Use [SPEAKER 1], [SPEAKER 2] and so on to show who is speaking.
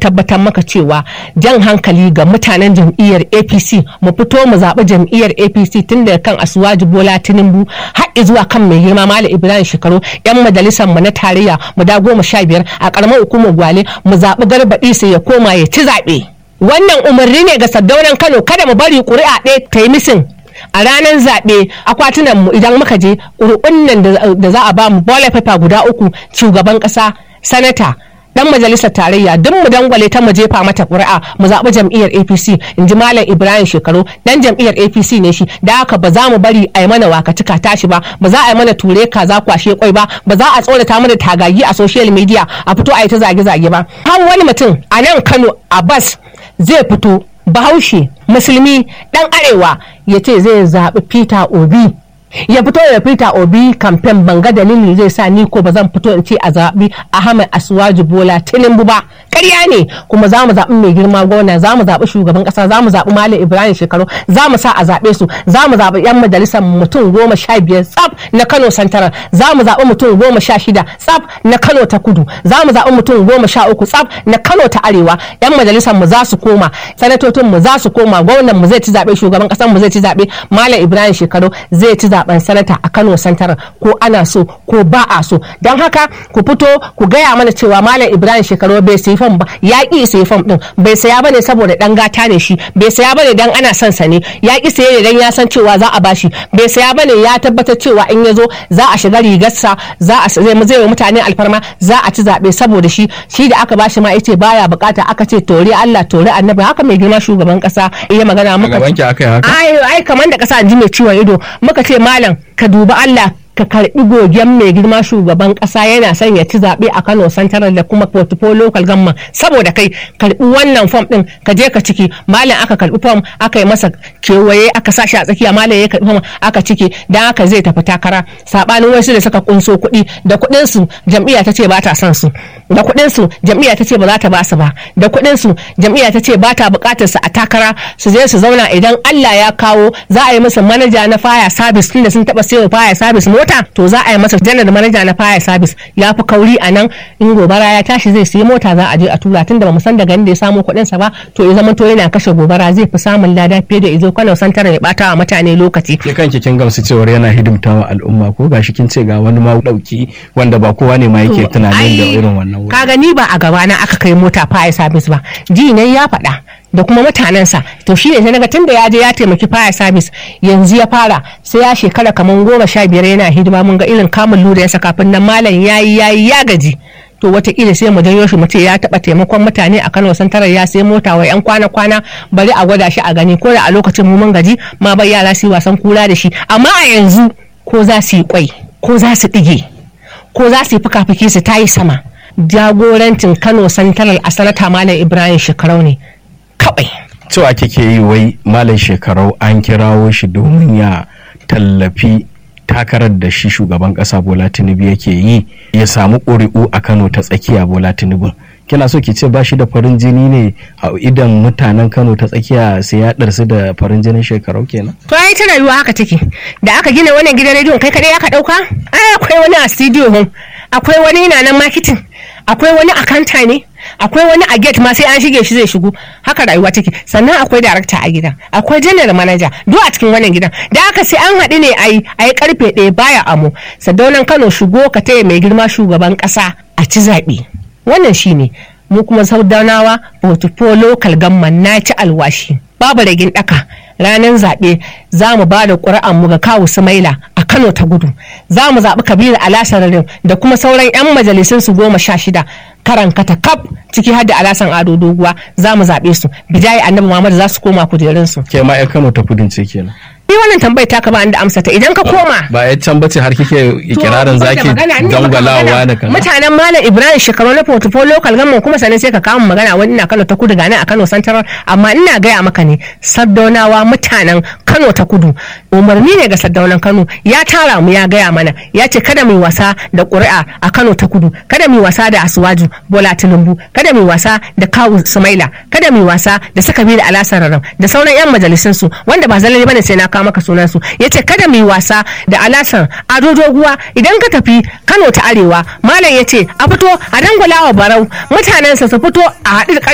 [SPEAKER 1] tabbatar maka cewa jan hankali ga mutanen jam'iyyar apc mu fito mu zaɓi jam'iyyar apc tun daga kan asuwaji bola tinubu har zuwa kan mai girma malam ibrahim shekaru yan majalisar mu na tarayya mu da goma sha biyar a ƙaramar hukumar gwale mu zaɓi garbaɗi sai ya koma ya ci zaɓe wannan umarni ne ga saddaunan kano kada mu bari ƙuri'a ɗaya ta yi misin a ranar zaɓe akwatunan mu idan muka je ƙuri'un nan da za a ba mu bola paper guda uku shugaban ƙasa sanata dan majalisar tarayya duk mu dangwale ta mu jefa mata ƙuri'a mu zaɓi jam'iyyar APC in ji Malam Ibrahim Shekaru dan jam'iyyar APC ne shi da haka ba za mu bari a yi mana wakatika tashi ba ba za a yi mana ture kaza kwashe kwai ba ba za a tsorata mana tagagi a social media a fito a yi ta zage-zage ba har wani mutum a nan Kano a bas zai fito bahaushe musulmi dan arewa ya ce zai zaɓi Peter Obi ya fito da Peter Obi kamfen banga dalili zai sa ni ko ba zan fito in ce a zaɓi Ahmed Asuwaju Bola Tinubu ba ƙarya ne kuma za mu zaɓi mai girma gona za mu zaɓi shugaban ƙasa za mu zaɓi Malam Ibrahim Shekaru za mu sa a zaɓe su za mu zaɓi 'yan majalisar mutum goma sha biyar tsaf na Kano Santaral za mu zaɓi mutum goma sha shida tsaf na Kano ta Kudu za mu zaɓi mutum goma sha uku tsaf na Kano ta Arewa 'yan majalisar mu za su koma sanatocin mu za su koma gwamnan mu zai ci zaɓe shugaban ƙasar mu zai ci zaɓe Malam Ibrahim Shekaru zai ci zaɓen sanata a Kano Santaral ko ana so ko ba a so don haka ku fito ku gaya mana cewa Malam Ibrahim Shekaru bai sayi fam ba ya ƙi sayi fam din bai saya bane saboda dan gata ne shi bai saya bane dan ana son sa ne ya ƙi saye ne dan ya san cewa za a bashi bai saya bane ya tabbatar cewa in ya zo za a shiga rigarsa za a zai mu zai mutane alfarma za a ci zaɓe saboda shi shi da aka bashi ma yace baya bukata aka ce tori Allah tori annabi haka mai girma shugaban kasa iya magana muka
[SPEAKER 2] gaban ki aka yi haka
[SPEAKER 1] ai ai kamar da kasa ji mai ciwon ido muka ce malam ka dubi Allah ka karbi gogen mai girma shugaban kasa yana son ya ci zaɓe a Kano Central da kuma portfolio local government saboda kai karbi wannan form din ka je ka ciki malam aka karbi form aka yi masa kewaye aka sa shi a tsakiya malam ya karbi form aka ciki dan haka zai tafi takara sabanin wasu da suka kunso kuɗi da kuɗin su jam'iyya ta ce ba ta son su da kuɗin su jam'iyya ta ce ba za ta ba su ba da kuɗin su jam'iyya ta ce ba ta buƙatar su a takara su je su zauna idan Allah ya kawo za a yi musu manaja na fire service tunda sun taɓa sayo fire service mota to za a yi masa janar manaja na fire service ya fi kauri a nan in gobara ya tashi zai sayi mota za a je a tura tunda bamu san daga inda ya samo kuɗin sa ba to ya zama to yana kashe gobara zai fi samun lada fiye da izo Kano santar ya bata wa mutane lokaci
[SPEAKER 2] ke kanki kin gamsu cewar yana hidimtawa al'umma ko gashi kin ce ga wani ma dauki wanda ba kowa ne ma yake tunanin da irin wannan wuri
[SPEAKER 1] kaga ni ba a gaba na aka kai mota fire service ba ji ne ya faɗa da kuma mutanensa to shi ne sai naga tunda ya je ya taimaki fire service yanzu ya fara sai ya shekara kamar goma sha biyar yana hidima mun ga irin kamun lura ya saka kafin nan malam yayi yayi ya gaji to wataƙila sai mu janyo shi mu ce ya taɓa taimakon mutane a Kano Santarar ya sai mota wa 'yan kwana-kwana bari a gwada shi a gani ko da a lokacin mu mun gaji ma bai yara su yi wasan kula da shi amma a yanzu ko za su yi kwai ko za su ɗige ko za su yi fuka-fuki su tayi sama jagorancin Kano Santarar a sanata Malam Ibrahim Shekarau ne kawai.
[SPEAKER 2] cewa kike yi wai malam shekarau an kirawo shi domin ya tallafi takarar da shi shugaban kasa bola tinubu yake yi ya samu ƙuri'u a kano ta tsakiya bola tinubu kina so ki ce ba shi da farin jini ne a idan mutanen kano ta tsakiya sai ya ɗarsu da farin jinin shekarau kenan
[SPEAKER 1] to ai ta rayuwa haka take da aka gina wannan gidan rediyon kai kadai aka ɗauka ai akwai wani a studio akwai wani na nan marketing akwai wani akanta ne akwai wani a gate ma sai an shige shi zai shigo haka rayuwa take sannan akwai darakta a gidan akwai general manager duk a cikin wannan gidan da haka sai an haɗu ne a yi a yi karfe ɗaya baya amo sadaunan kano shigo ka taya mai girma shugaban ƙasa a ci zaɓe wannan shine mu kuma saudanawa portfolio local gamman na ci alwashi babu ragin ɗaka ranar zaɓe za mu ba da ƙuri'an mu ga kawu sumaila a kano ta gudu za mu zaɓi kabiru alasararin da kuma sauran 'yan majalisun su goma sha shida karan kata kaf ciki har da alasan ado doguwa za mu zaɓe su bijayi annabi muhammad za su koma kujerunsu
[SPEAKER 2] ke ma 'yan kano ta kudin ce kenan
[SPEAKER 1] ni wannan tambayar ta ba da amsa ta idan ka koma
[SPEAKER 2] ba ya can bace har kike ikirarin zaki dangwalawa da kana
[SPEAKER 1] mutanen malam ibrahim shekaru na portfolio local government kuma sannan sai ka kama magana wani na kano ta kudu gane a kano central amma ina gaya maka ne saddaunawa mutanen kano ta kudu umarni ne ga saddaunan kano ya tara mu ya gaya mana ya ce kada mu wasa da ƙuri'a a kano ta kudu kada mu wasa da asuwaju bola tinubu kada mu wasa da kawu sumaila kada mu wasa da saka bi da alasararam da sauran yan majalisun su wanda ba zalali bane sai na kawo maka sunan su yace kada mu wasa da alasan ado doguwa idan ka tafi kano ta arewa malam yace a fito a dangwala wa barau mutanensa su fito a haɗu